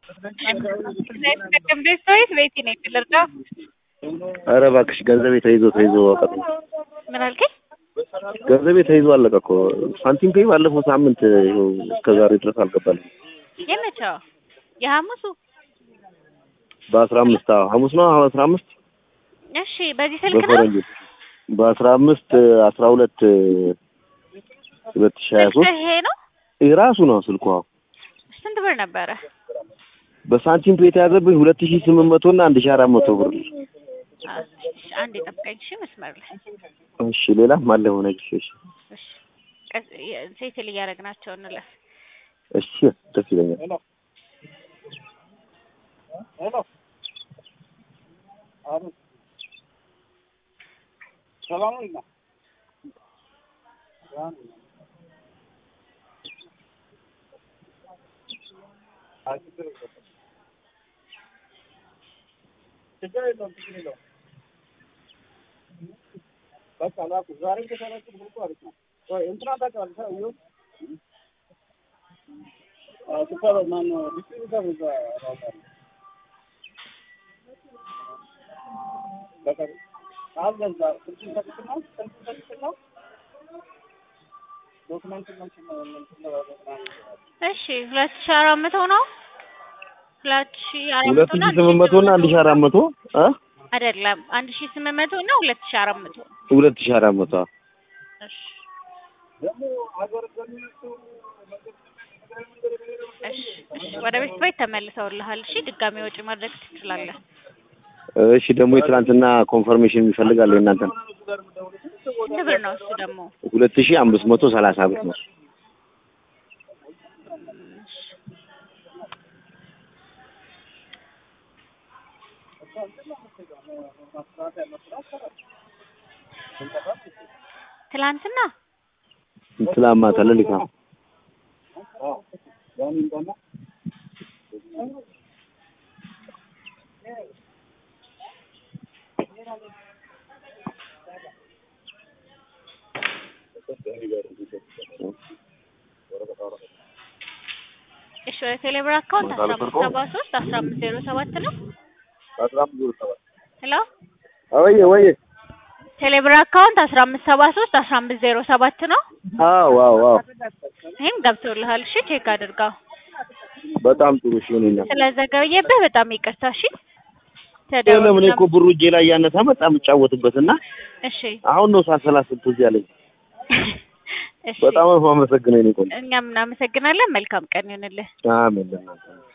እንዴት ሰውዬት ቤቲ ነኝ ልርዳ? ኧረ እባክሽ ገንዘቤ ተይዞ ተይዞ አቀጥ ምን አልከኝ? ገንዘቤ ተይዞ አለቀ እኮ ሳንቲም ፔይ ባለፈው ሳምንት ይኸው እስከ ዛሬ ድረስ አልገባልኝ። የመቼው የሐሙሱ? በአስራ አምስት አዎ ሐሙስ ነው አስራ አምስት እሺ በዚህ ስልክ ነው? በፈረንጆች በአስራ አምስት አስራ ሁለት ሁለት ሺህ ሀያ ሶስት ስልክህ ይሄ ነው? ይህ ራሱ ነው ስልኩ። አዎ ስንት ብር ነበረ? በሳንቲም ፔይ የተያዘብኝ ሁለት ሺህ ስምንት መቶ እና አንድ ሺህ አራት መቶ ብር። እሺ አንድ የጠብቀኝ እሺ መስመር ላይ እሺ ሌላ ማለ ሆነ እሺ እሺ እሺ ቀስ ሴትል እያደረግናቸው እንለፍ እሺ ደስ ይለኛል። እሺ ሁለት ሺህ አራት መቶ ነው። ሁለት ሺህ አራት ሁለት መቶ ሺህ ስምንት መቶ እና አንድ ሺህ አራት መቶ እ አይደለም አንድ ሺህ ስምንት መቶ እና ሁለት ሺህ አራት መቶ ሁለት ሺህ አራት መቶ አዎ። እሺ እሺ እሺ ወደ ቤት ቤት ተመልሰውልሃል። እሺ ድጋሚ ወጪ ማድረግ ትችላለህ። እሺ ደግሞ የትናንትና ኮንፈርሜሽን ይፈልጋል የእናንተን ስንት ብር ነው እሱ ደግሞ? ሁለት ሺህ አምስት መቶ ሰላሳ ብር ነው። ትላንትና ትላንት ማታ ሌሊት ነው። እሺ ወደ ቴሌብር አካውንት አስራ አምስት ሰባ ሶስት አስራ አምስት ዜሮ ሰባት ነው። ሄሎ ወይዬ ወይዬ ቴሌብር አካውንት አስራ አምስት ሰባ ሶስት አስራ አምስት ዜሮ ሰባት ነው። አዎ አዎ አዎ ይህም ገብቶልሃል። እሺ ቼክ አድርገው። በጣም ጥሩ እሺ እኔና ስለዘገየብህ በጣም ይቅርታ። እሺ ለምን እኮ ብሩ እጄ ላይ ያነሳ በጣም የምጫወትበት እና እሺ አሁን ነው ሳሰላስል ትዝ ያለኝ። እሺ በጣም ነው የማመሰግነው የእኔ ቆንጆ። እኛም እናመሰግናለን። መልካም ቀን ይሁንልህ። አሜን ለእናንተ